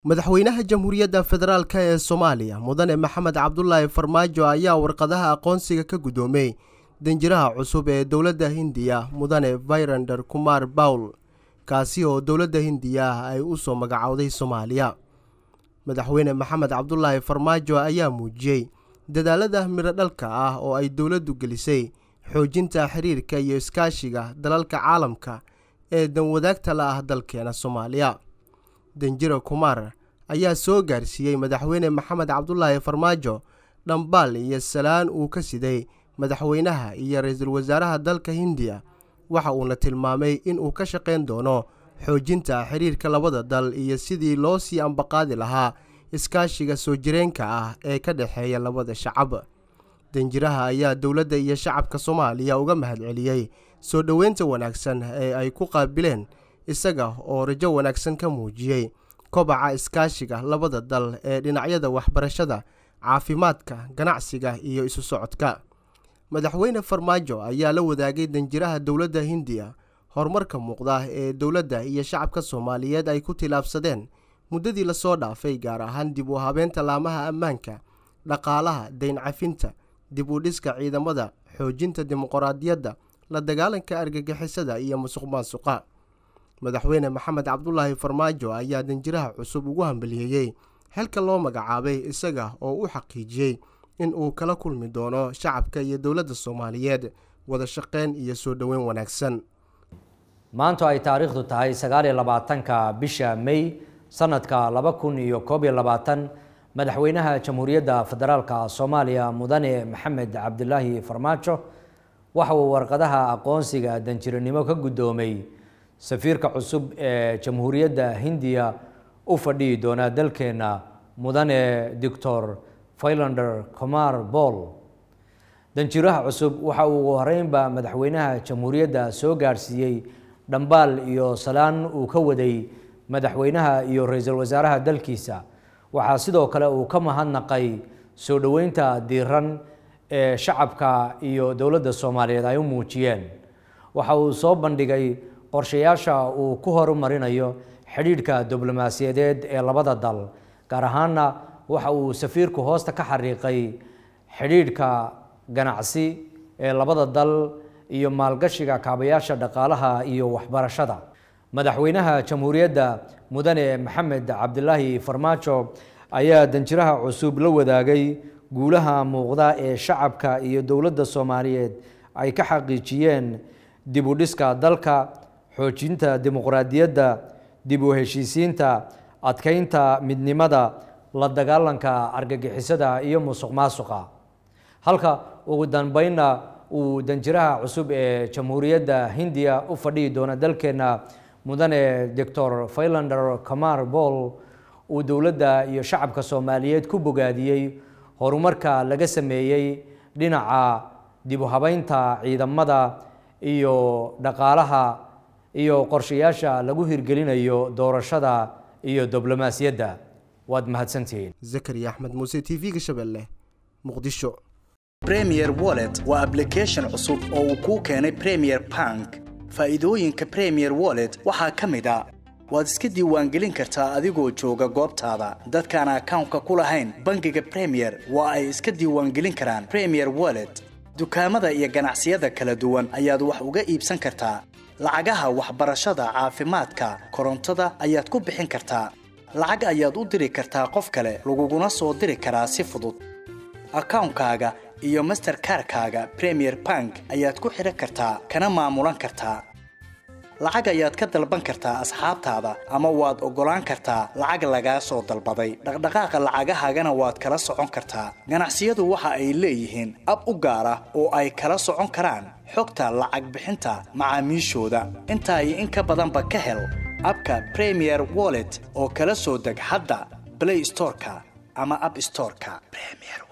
madaxweynaha jamhuuriyadda federaalk ee soomaaliya mudane maxamed cabdulaahi farmaajo ayaa warqadaha aqoonsiga ka guddoomay danjiraha cusub ee dowladda hindiya mudane vairander kumar bawl kaasi oo dowladda hindiya ah ay u soo magacowday soomaaliya madaxweyne maxamed cabdulaahi farmaajo ayaa muujiyey dadaalada midho dhalka ah oo ay dowladdu gelisay xoojinta xiriirka iyo iskaashiga dalalka caalamka ee danwadaagta la ah dalkeena soomaaliya danjiro kumar ayaa soo gaarsiiyey madaxweyne maxamed cabdulaahi farmaajo dhambaal iyo salaan uu ka siday madaxweynaha iyo ra-iisul wasaaraha dalka hindiya waxa uuna tilmaamay in uu ka shaqayn doono xoojinta xiriirka labada dal iyo sidii loo sii ambaqaadi lahaa iskaashiga soo jireenka ah ee ka dhexeeya labada shacab danjiraha ayaa dowladda iyo shacabka soomaaliya uga mahadceliyey soo dhoweynta wanaagsan ee ay ku qaabileen isaga oo rajo wanaagsan ka muujiyey kobaca iskaashiga labada dal ee dhinacyada waxbarashada caafimaadka ganacsiga iyo isu socodka madaxweyne farmaajo ayaa la wadaagay danjiraha dowladda hindiya horumarka muuqda ee dowladda iyo shacabka soomaaliyeed ay ku tilaabsadeen muddadii lasoo dhaafay gaar ahaan dib u habeenta laamaha ammaanka dhaqaalaha dayn cafinta dib u dhiska ciidamada xoojinta dimuqraadiyadda la dagaalanka argagixisada iyo musuq maasuqa madaxweyne maxamed cabdulaahi farmaajo ayaa danjiraha cusub ugu hambaliyeeyey xilka loo magacaabay isaga oo u xaqiijiyey in uu kala kulmi doono shacabka iyo dowladda soomaaliyeed wada shaqeyn iyo soo dhoweyn wanaagsan maantu ay taariikhdu tahay sagaal iyo labaatanka bisha may sanadka laba kun iyo koob iyo labaatan madaxweynaha jamhuuriyadda federaalka soomaaliya mudane maxamed cabdilaahi farmaajo waxa uu warqadaha aqoonsiga danjiranimo ka guddoomay safiirka cusub ee jamhuuriyadda hindiya u fadhihi doona dalkeenna mudane doctor failander comar boll danjiraha cusub waxa uu ugu horeynba madaxweynaha jamhuuriyadda soo gaarsiiyey dhambaal iyo salaan uu ka waday madaxweynaha iyo ra-iisul wasaaraha dalkiisa waxaa sidoo kale uu ka mahadnaqay soo dhoweynta diiran ee shacabka iyo dowladda soomaaliyeed ay u muujiyeen waxa uu soo bandhigay qorshayaasha uu ku horumarinayo xidhiidhka diblomaasiyadeed ee labada dal gaar ahaana waxa uu safiirku hoosta ka xariiqay xidhiidhka ganacsi ee labada dal iyo maalgashiga kaabayaasha dhaqaalaha iyo waxbarashada madaxweynaha jamhuuriyadda mudane maxamed cabdilaahi farmaajo ayaa danjiraha cusub la wadaagay guulaha muuqda ee shacabka iyo dowladda soomaaliyeed ay ka xaqiijiyeen dib u dhiska dalka xoojinta dimuqraadiyadda dib u heshiisiinta adkeynta midnimada la dagaalanka argagixisada iyo musuq maasuqa halka ugu dambeynna uu danjiraha cusub ee jamhuuriyadda hindiya u fadhihi doona dalkeenna mudane doctor failander comar boll uu dowladda iyo shacabka soomaaliyeed ku bogaadiyey horumarka laga sameeyey dhinaca dib u habeynta ciidamada iyo dhaqaalaha iyo qorshayaasha lagu hirgelinayo doorashada iyo diblomaasiyadda waad mahadsantihiin zakariya axmed muuse t v-ga shabeelle muqdisho premier wallet waa ablication cusub oo uu kuu keenay premier bank faa'iidooyinka premier wallet waxaa ka mid a waad iska diiwaangelin kartaa adigoo jooga goobtaada dadkaan akawnka ku lahayn bangiga premier waa ay iska diiwaangelin karaan premier wallet dukaamada iyo ganacsiyada kala duwan ayaad wax uga iibsan kartaa lacagaha waxbarashada caafimaadka korontada ayaad ku bixin kartaa lacag ayaad u diri kartaa qof kale laguguna soo diri karaa si fudud akawnkaaga iyo masterkarkaaga premier bank ayaad ku xidhan kartaa kana maamulan kartaa lacag ayaad ka dalban kartaa asxaabtaada ama waad oggolaan kartaa lacag lagaa soo dalbaday dhaqdhaqaaqa lacagahaagana waad kala socon kartaa ganacsiyadu waxa ay leeyihiin ab u gaar ah oo ay kala socon karaan xogta lacag bixinta macaamiishooda intaa iyo in ka badanba ka hel abka premier wallet oo kala soo deg hadda blay storeka ama ab storeka